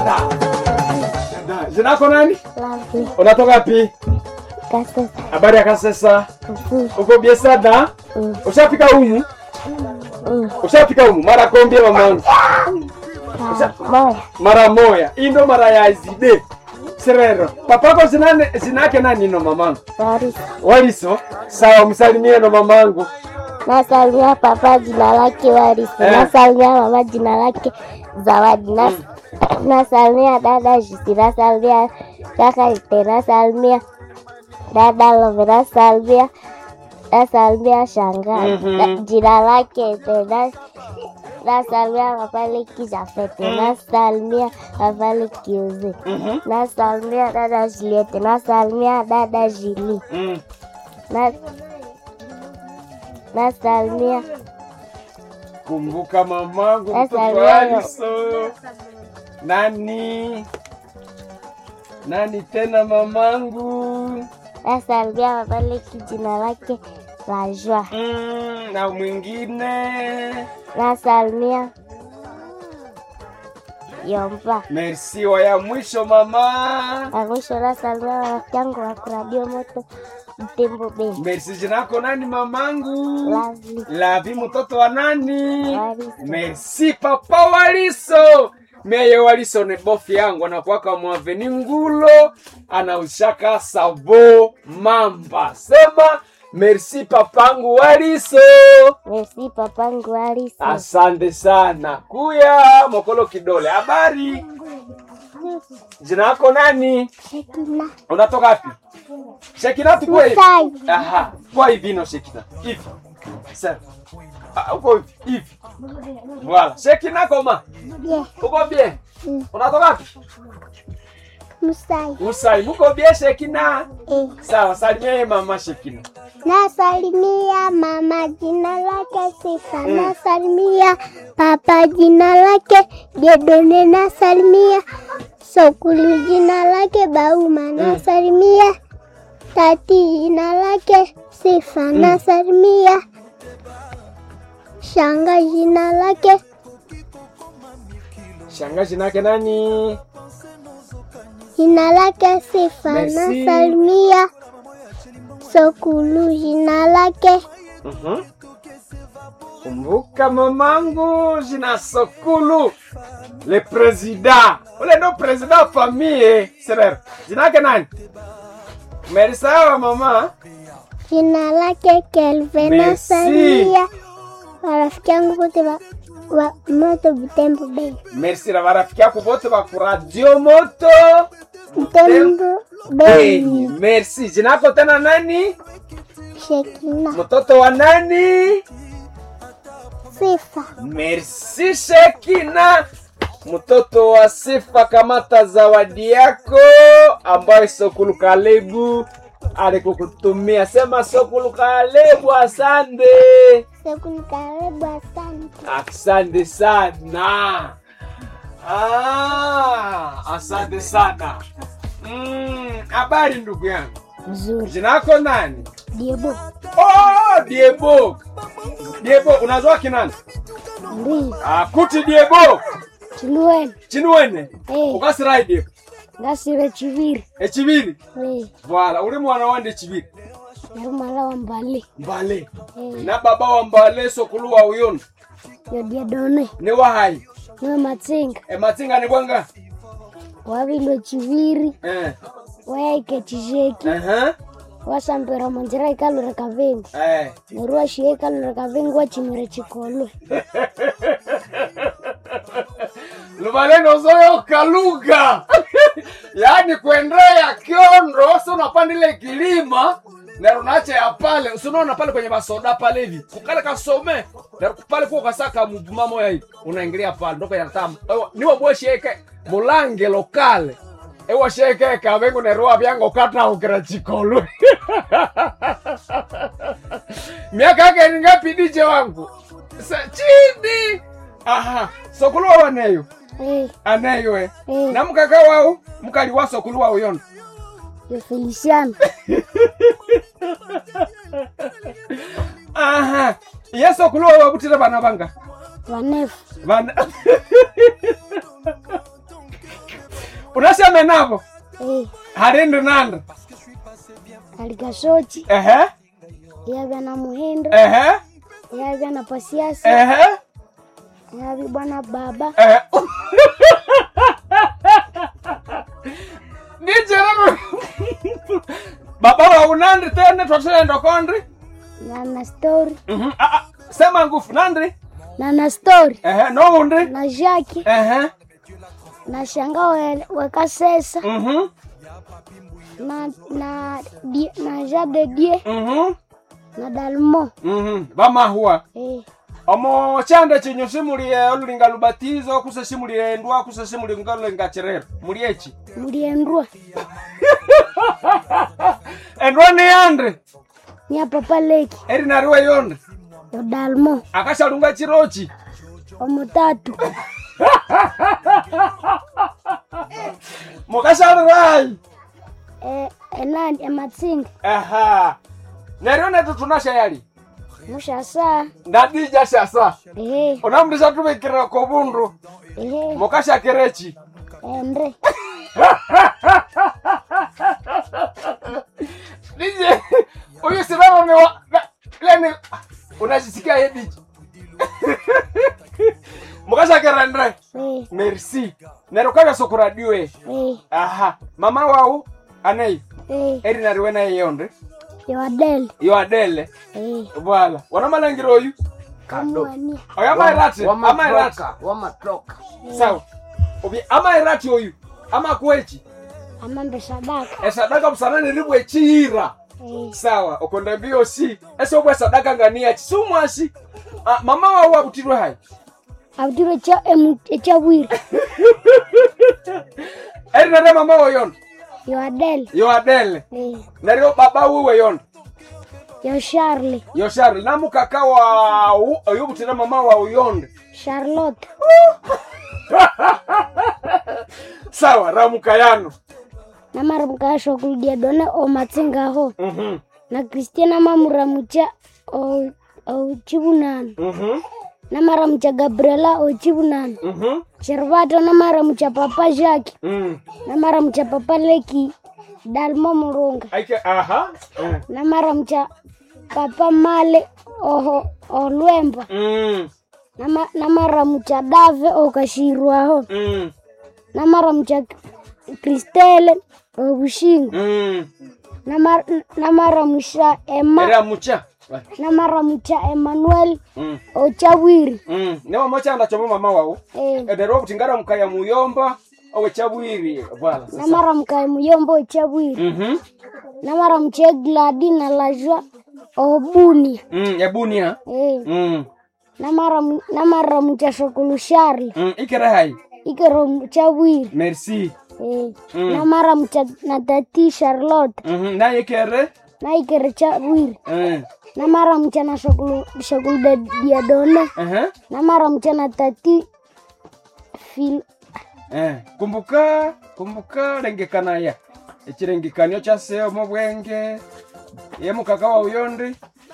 dada dada jina lako nani Lovely. unatoka pi Kasesa. habari ya kasesa Mm. uko bie sada Mm. ushafika humu Mm. ushafika humu mara kombie mamangu Ah, Moya. mara moya hii ndo mara ya zide serero papako zinane zinake nani no mamangu Larisa. waliso sawa msalimie no mamangu Nasalimia papa jina lake Warisi. Eh. Nasalimia mama jina lake Zawadi. Nas nasalimia dada Jisi. Nasalimia kaka Ite. Nasalimia dada Love. Nasalimia nasalimia shangazi. Mhm. Na- Jina lake Ite. Nas- Nasalimia papa Leki Jafete. Nasalimia papa Leki Uze. Mhm. Nasalimia dada Juliette. Nasalimia dada Jili. Mm. Na nasalimia kumbuka mamangu Sasa mtoto leo. waliso nani nani tena mamangu nasalimia babaleki jina lake la Joie. mm, na mwingine Nasalimia Yomba. merci wa ya mwisho mama Na mwisho nasalimia rafiki yangu wa kuradio moto Mtembo Beni. merci jinako nani mamangu Lovely. lavi mtoto wa nani Waliso. merci papa waliso meye waliso ni bofi yangu anakuwaka mwaveni ngulo anaushaka savo mamba sema merci papangu waliso Merci papangu Waliso. asante sana kuya mokolo kidole habari jina yako nani Shekina. unatoka wapi shekina tukue hivi Musai. aha kwa hivi no shekina hivi sasa Ah, uko hivi hivi voilà shekina koma Yeah. uko bien Mm. unatoka wapi Musai. usai muko bien shekina Eh. sawa salimia mama shekina Nasalimia mama jina lake Sifa. Nasalimia papa jina lake Jedone. Nasalimia Sokulu jina lake Bauma. Nasalimia tati jina lake Sifa. Nasalimia shanga jina lake shangazi nake nani jina lake Sifa. Merci. Nasalimia Sokulu jina lake Mhm. kumbuka mamangu jina sokulu le president ule ndo president wa famille serer jina yake nani merisawa mama jina lake Kelvin. Merci. Nasalimia marafiki yangu wote wa, wa moto Butembo Bay. merci na marafiki yako bote ba ku radio moto Butembo Hey, Bay. merci jina yako tena nani Shekina. mtoto wa nani Sifa. merci shekina mtoto wa sifa kamata zawadi yako ambayo sokulu kalebu alikukutumia sema sokulu kalebu asante Sekuni karibu asante. asante sana ah, asante sana Mm, habari ndugu yangu Mzuri. jina yako nani Diebo. oh, diebo diebo unazoa kinani Ndi. ah, kuti diebo Chilueni. chinuwene Eh. ukasirai diebo Ngasire chiviri. echibiri Eh. vala uli mwana wande chibiri Yarumala wa mbali. mbale Eh. na baba wa mbale sokulu wa uyono Yodia done. ni wahai Niwe matsinga. ematsinga ni bwanga Wavilo chiviri. eh. Wayaike chisheki. uh-huh. Wasambira manjira ikalure kavengu. eh. Nerua shie ikalure kavengu wachimire chikolwe. luvaleno zoyoka lugha yaani kuendea kiondo si unapandile kilima na unacha ya pale usinaona pale kwenye masoda pale hivi kukale kasome na pale kuo kasaka mumamo ya hivi unaingilia pale ndoko ya tamu Ewa, niwo bwesheke mulange lokale ewa sheke kavengu nerua vyango kata ukira chikolu miaka yake ni ngapi dije wangu Sa, chini aha sokuluwa waneyo Eh. aneyo e Eh. na mukaka wao mukali wa sokuluwa uyono Yo Feliciano. aha ye sokuluwa wabutire bana banga Vanefu. bana unaseme navo Eh, harindi nandi alikashochi ehe yavya na muhindo ehe yavya na pasiasi ehe yavi bwana baba ehe nijerero baba wa unandi tene twatulendo kondri na na stori Mhm. Ah, ah, sema ngufu nandi na na stori ehe noundi na jaki ehe na shanga we- wekasesa Mhm. na na die, na jade die Mhm. na dalmo Mhm. vamahua eh, omo chande chinyu simulie olulinga lubatizo kuse simulie ndwa kuse simulie ngalulinga chirero muliechi muliendrua endwa ni yandi nya papa leki eri nariwe yondi yo dalmo akashalunga chirochi omutatu mukashalirai eh, enani ematsinga aha neryo netu tunasha yali mushasa ndadija shasa ehe unamndisha tuvikira kobundu ehe mukashakirechi endre nije uyu sivero ni wa na- leni unajisikia yediji mukashakira ndre eh, merci neryo kavya sokuradiwe eh, aha mama wau anei eh, eri nariwe naye yonde yo adel yo adele eh, bwala wanamalangiro oyu kamwania oyo amairati amairati wamatoka wamatoka sawa obi amairati oyu amakwechi amambe sadaka esadaka busanani ribwe chihira eh, sawa okonda mbio si ese obwe sadaka ngania chisumwasi ah, mama wau abutirwe hai abutiro cha emu- echabwire eri nare mama wo yondo yo adel yo adele eh, neryo baba wiwe yondo yo charle yo shari namukaka wau oyo butira mama wau yonde charlotte sawa ramuka yano namaramukasho kuludia done omatsingaho Mhm, na kristiana mamuramucha o- ochibunano mhm, namaramucha gabriela ochibunano mhm, shervato namaramucha papa jaki mm. namaramucha papa leki dalmo murunga aike aha eh, namaramucha papa male oho olwemba mm, Nama- namaramucha dave okashirwaho mm, namaramucha kristele obushinga mm. Namar- namaramusha ema era mucha namaramucha emmanuel Mm, ochabwiri mm. ne mama chanda chomo mama wau eh, edero butingara mukaya muyomba owe chabwiri bwala sasa namaramuka muyombo ochabwiri mhm namaramucha gladi na lajwa obunia mm ebunia eh, mm namaramu- namaramucha shokulushari mm ikere hai ikero chabwiri merci eh, Mm. namaramucha na tati charlotte mhm na ikere na ikere chabwiri eh namaramucha na shokulu shokulu diadone eh namaramucha na tati fil eh kumbuka kumbuka lengekana ya echirengekanio cha seo mu bwenge ye mukaka wa uyondi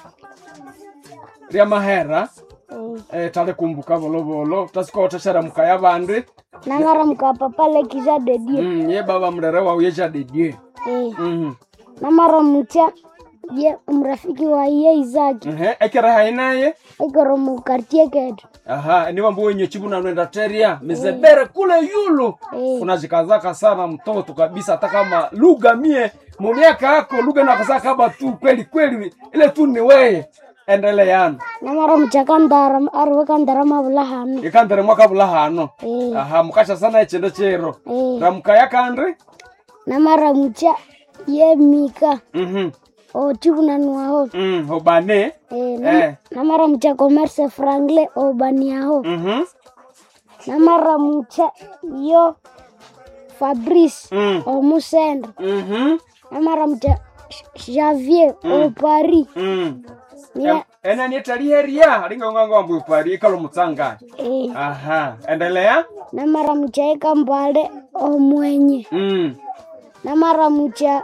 ria mahera eh, eh tale kumbuka bolobolo tasikoteshera mukaya bandi namaramuka papa lekija dedie mm ye baba mrere wa uyeja dedie eh, mhm namaramucha ye mrafiki wa iye izaki eh ekere hai naye ikoro mukartie ketu aha ni mambo wenye chibu na nwenda teria mizebere kule yulu Eh. unajikazaka sana mtoto kabisa hata kama lugha mie mumiaka yako lugha nakazaka kama tu kweli kweli ile tu ni weye endeleana namaramucha kandara arwe kandara mavulahano ikandere mwaka bula hano eh, aha mukasha sana echendo chero eh, ramukaya kandri namaramucha ye mika mhm ochivunanwaho mm obane eh, nam- Eh. namaramucha commerce frangle obaniaho mhm namaramucha yo fabrice mm omusenda mhm namaramucha javier opari mm Nia- ena nietaliheria alinga nganga wambu pari ikalo mutsanga eh, aha endelea namaramucha ekambale omwenye mm namaramucha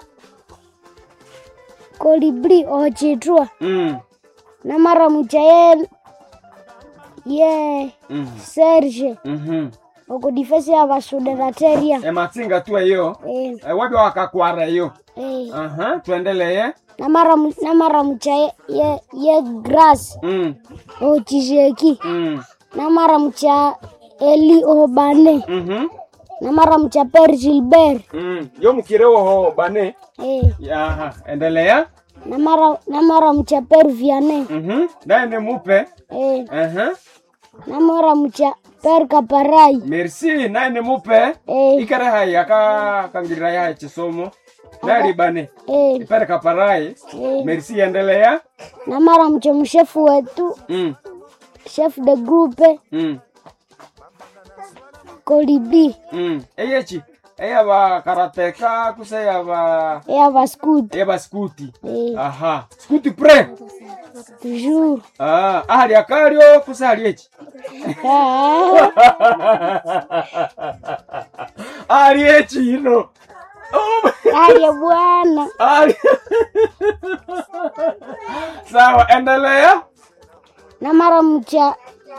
kolibri ochitwa mm namaramucha ye ye mhm serge mhm oko difesi ya vasuderateria ematsinga tu eyo eh, ewebya wakakwara eyo eh. aha tuendeleye namara mu- namara mucha ye, ye, ye grass mm. ochisheki Mm. namara mucha eli obane Mhm. namara mucha per gilbert Mm. yo mukire woho bane eh. aha endelea namara namara mucha per viane Mhm. naye ni mupe eh. aha namara mucha per kaparai merci naye ni mupe eh. ikere hai aka kangirira yahe chisomo nali bane eh. ipere kaparai eh. merci endelea namara mucha mshefu wetu mm. chef de groupe Mm. kolibi Mm. eyechi eyaba karateka kuse yaba eyava scoot eyaba skuti eh. aha skuti pre toujours ah ahali akalyo kuse hali echi ah. ahali echi ino Oh, aye bwana ahali sawa endelea namara mucha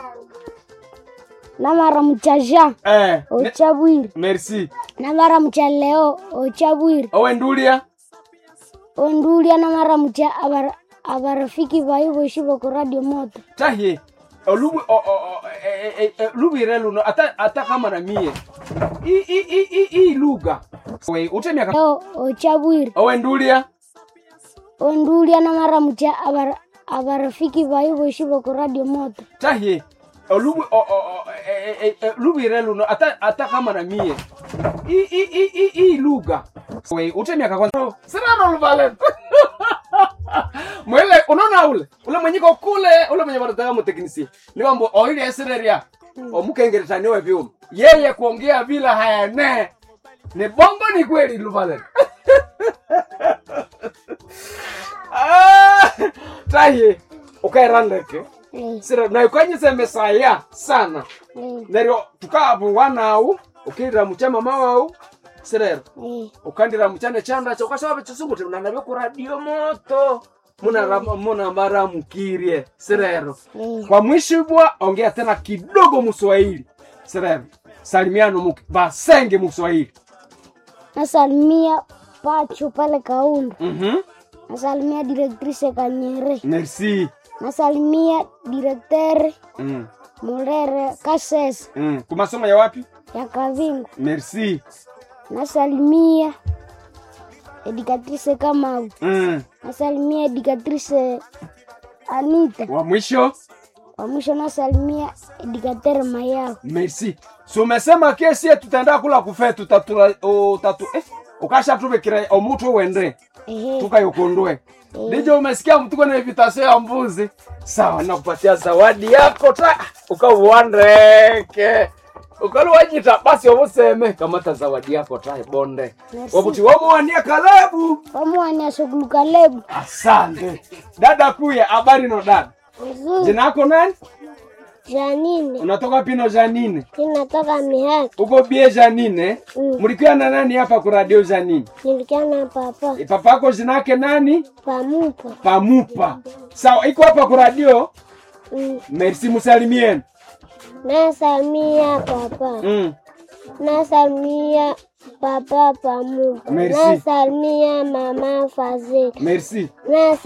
namara mucha ja eh, ne- ochabwiri merci namara mucha leo ochabwiri owendulia ondulia namara mucha abara- abarafiki bayi boshi boko radio moto tahie olubu o- o- o- e- e- e- lubire luno ata, ata kama na mie i, i, i, i, i lugha we utemia leo ochabwiri owendulia ondulia namara mucha abara- abarafiki bayi boshi boko radio moto tahie olubu o- o- o- e- e- e- lubire luno ata, ata kama na mie i, i, i, i, i lugha we utemia kakwanza sinano luvale mwele unaona ule ule mwenyiko kule ule mwenye wanataka muteknisi ni wambo oili esireria omukengeretani we vyuma yeye kuongea bila hayane ni bongo ni kweli luvale Ah, taye ukairandeke eh, sira naikanyiseme saya sana eh, neryo tukavu wanau ukirira mucha mama wau sirero eh, ukandira muchane chanda cho ukasaba chisunguti munanabe ku radio moto munara- munamaramukirie sirero eh. kwa mwishibwa ongea tena kidogo muswahili sirero salimiano mu- basenge muswahili nasalimia pacho pale kaundu Mhm. nasalimia directrice kanyere merci nasalimia directeur mm. mulere kasese Mm. kumasomo ya wapi ya kavingu merci nasalimia educatrice kamau mm. nasalimia educatrice anita wa mwisho kwa mwisho nasalimia educateur mayao merci so umesema kesi tutaenda kula kufe tutatura utatu eh, ukasha tubekira omutu wende ehe tukayokondwe ndijo umesikia mtuko na invitation ya mbuzi sawa nakupatia zawadi yako ta ukauandeke ukaluwanyita basi obuseme kamata zawadi yako ta bonde Merci. wabuti wamuwania kalabu pamuwania shughulu kalebu asante dada kuya habari no dada vizuri jina yako nani janine unatoka pino janine inatoka mihaki uko bie janine Mm. mlikiwa na nani hapa ku radio janine nilikiana papa E, papa yako jina yake nani pamupa pamupa sawa iko hapa ku radio mm. merci musalimieni nasalimia papa mm. nasalimia papa pamupa Merci. nasalimia mama fazili merci Nasa